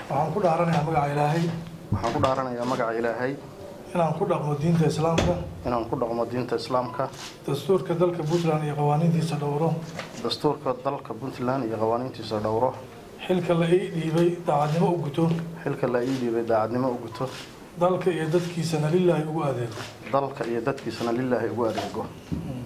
waxaan ku dhaaranayaa magaca ilaahay waxaan ku dhaaranayaa magaca ilaahay inaan ku dhaqmo diinta islaamka inaan ku dhaqmo diinta islaamka dastuurka dalka puntland iyo qawaaniintiisa dhowro dastuurka dalka puntland iyo qawaaniintiisa dhowro xilka la ii dhiibay daacadnimo u guto xilka la ii dhiibay daacadnimo u guto dalka iyo dadkiisana lilaahi ugu adeego dalka iyo dadkiisana lilaahi ugu adeego